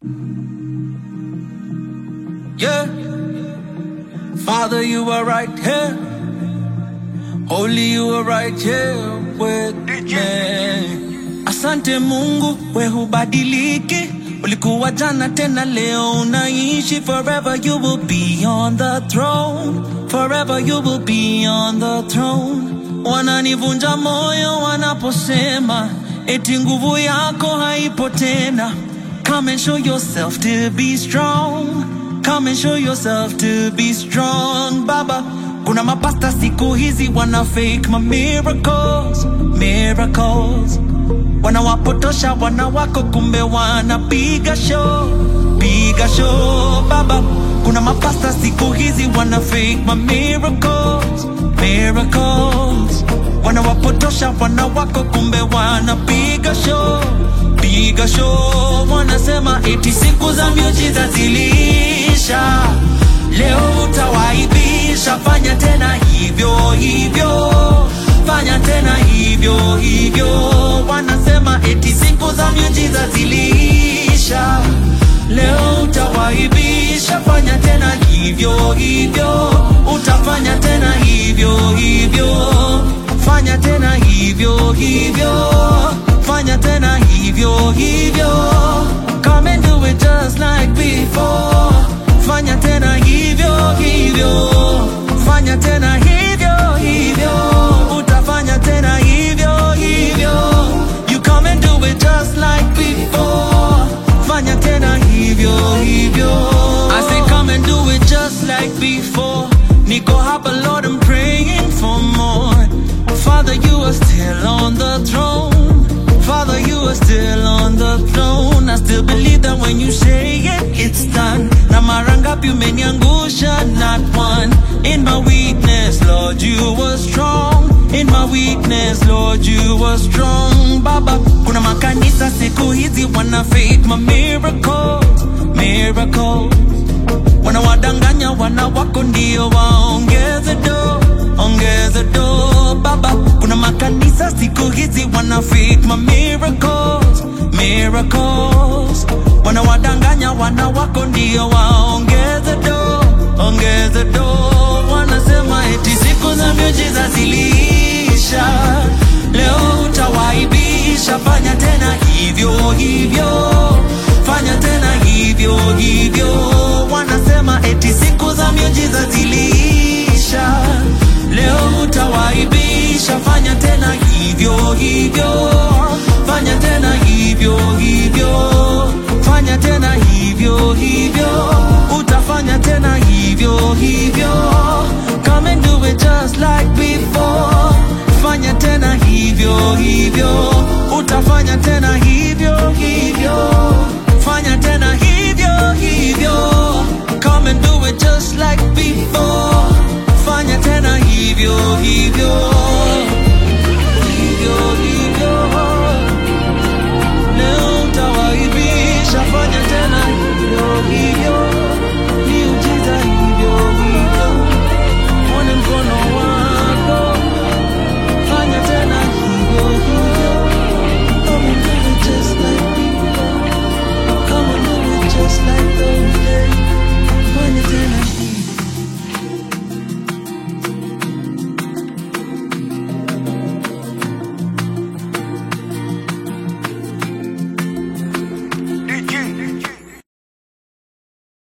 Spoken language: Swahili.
Yeah. Father, you are right here. Holy, you are right here with me. Asante Mungu, we hubadiliki. Ulikuwa jana tena leo unaishi. Forever you will be on the throne. Forever you will be on the throne. Wananivunja moyo wanaposema eti nguvu yako haipo tena. Come and show yourself to be strong. Come and show yourself to be strong, Baba. Kuna mapasta siku hizi wana fake ma miracles, miracles. Wanawapotosha wana wako kumbe wanapiga show, piga show, Baba. Kuna mapasta siku hizi wana fake ma miracles, miracles. Wanawapotosha wana wako kumbe wanapiga show, piga show. Wanasema eti siku za miujiza ziliisha, leo utawaibisha. Fanya tena hivyo hivyo, fanya tena hivyo hivyo. Wanasema eti siku za miujiza ziliisha, leo utawaibisha. Fanya tena hivyo hivyo, utafanya tena hivyo hivyo, fanya tena hivyo hivyo, fanya tena hivyo hivyo. Come and do it just like before. Fanya tena hivyo hivyo, fanya tena hivyo hivyo, utafanya tena hivyo hivyo. You come and do it just like before. Fanya tena hivyo hivyo. I say come and do it just like before. Niko hapa Lord, I'm praying for more. Father, you are still on the throne. Father, you are still on the throne. I still believe that when you say it, it's done. Na mara ngapi umeniangusha, not one. In my weakness, Lord, you were strong. In my weakness, Lord, you were strong. Baba, kuna makanisa siku hizi wana fake my miracles, miracles. Wanawadanganya wana wako ndio waongeze do, ongeze do. Baba, kuna makanisa siku hizi wana fake my miracles, miracles. Wanawadanganya wana wako ndio waongeze do, ongeze do. Wanasema eti siku za miujiza ziliisha, leo utawaibisha. Fanya tena hivyo hivyo, fanya tena hivyo hivyo. Wanasema eti siku za miujiza ziliisha, leo utawaibisha. Fanya tena hivyo hivyo, fanya tena hivyo hivyo, fanya tena hivyo hivyo, utafanya tena hivyo hivyo. Come and do it just like before. Fanya tena hivyo hivyo, utafanya tena hivyo hivyo.